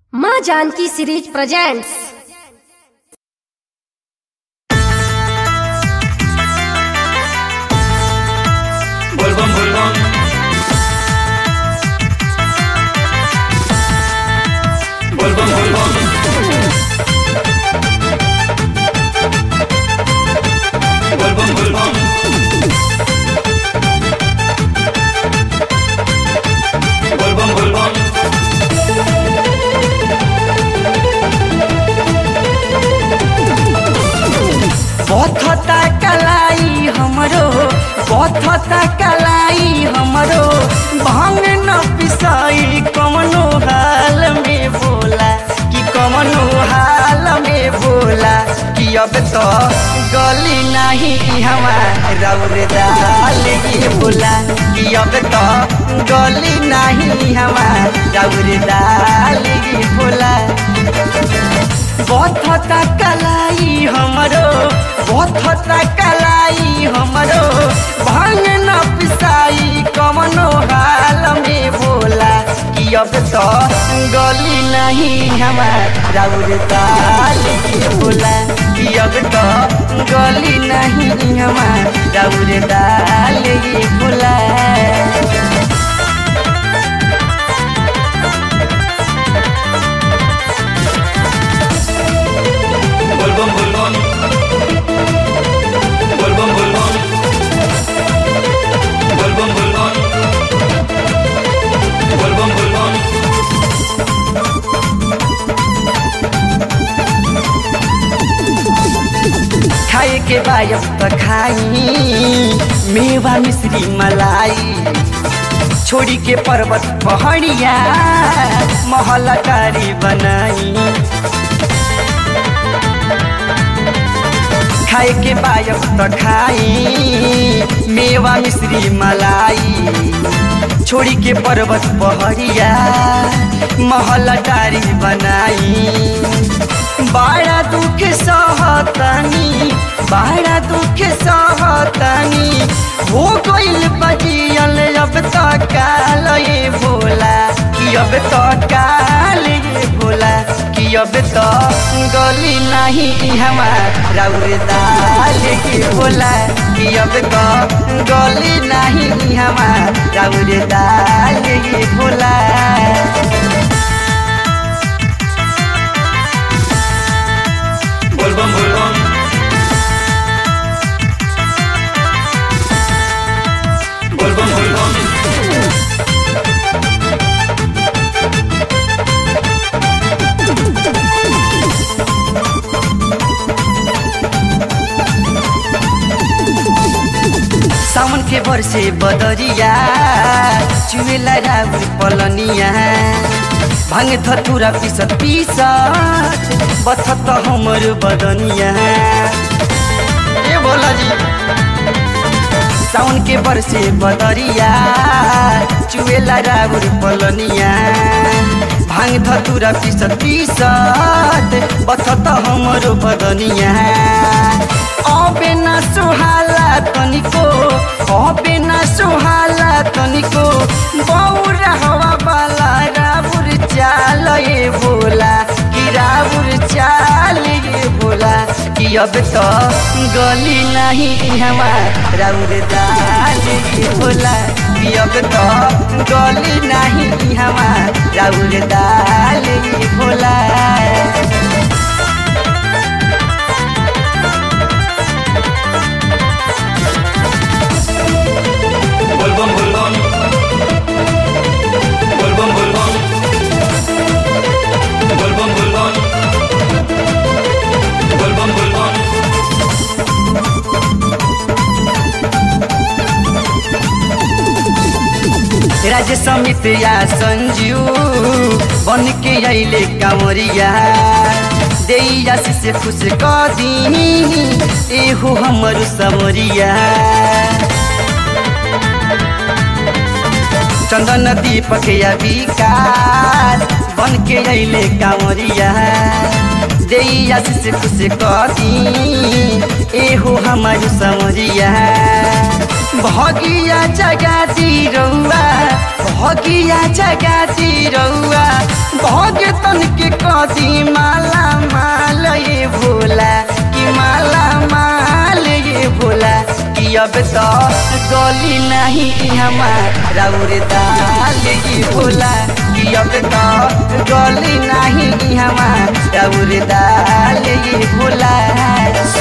माँ Janaki series presents बोलबम बोलबम बोलबम बोलबम बोलबम बोलबम बोलबम बोलबम बथता कलाई हमरो बथता कलाई हमरो भांग न पिसाई कमनो हाल में बोला कि कमनो हाल में बोला कि अब तो गली नहीं हमारा दाल ये बोला कि अब तो गली नहीं हमारा दाल ये बोला बथता कलाई हमरो बथता कलाई हमरो भांग न पिसाई कमनो हाल में बोला कि अब तो गली नहीं हमारा दाल के बोला कि अब तो गली नहीं हमारा दाल के बोला बोलबम बोलबम बोलबम बोलबम बोलबम बोलबम बोलबम बोलबम खाए के बायस त खाई मेवा मिश्री मलाई छोड़ी के पर्वत पहाड़िया महल कारी बनाई खाए के बायस त खाई मेवा मिश्री मलाई छोड़ी के पर्वत पहाड़िया महल कारी बनाई बड़ा दुख सहतनी बड़ा दुख सहतनी हो गइल बजियल अब तो काल ये बोला कि अब तो काल ये बोला कि अब तो गली नहीं हमारा दाल के बोला कि अब तो गली नहीं हमारा दाल के बोला बोलबम बोलबम बोलबम बोलबम सावन के वर्षे बदरिया चुएला राउर पलनिया भाङ धतुरा पिसत पिसत बथत हमर बदनिया ए बोला जी साउन के वर्षे बदरिया चुएला राउर पलनिया भाङ धतुरा पिसत पिसत बथत हमर बदनिया अबे न सुहाला तनिको अबे न सुहाला तनिको बौरा हवा बाला राबुर चाल ये बोला कि राबुर चाल ये बोला कि अब तो गली नहीं हमारा दाल ये बोला कि अब तो गली नहीं हमारा दाल ये बोला बोलबम बोलबम बोलबम बोलबम बोलबम बोलबम बोलबम बोलबम राज्य समित या संजू बन के अले कांवरिया दैया से खुश क दी एहो हमर समरिया चंदन दीपक या विकास बन के अले कांवरिया दैया से खुश क दी एहो हमर समरिया भगिया जगाती रउआ भगिया जगाती रउआ भगतन के कदी माला माल ये भोला कि माला माल ये भोला कि अब तो गली नहीं हमार राउर दाल ये भोला कि अब तो गली नहीं हमार राउर दाल ये भोला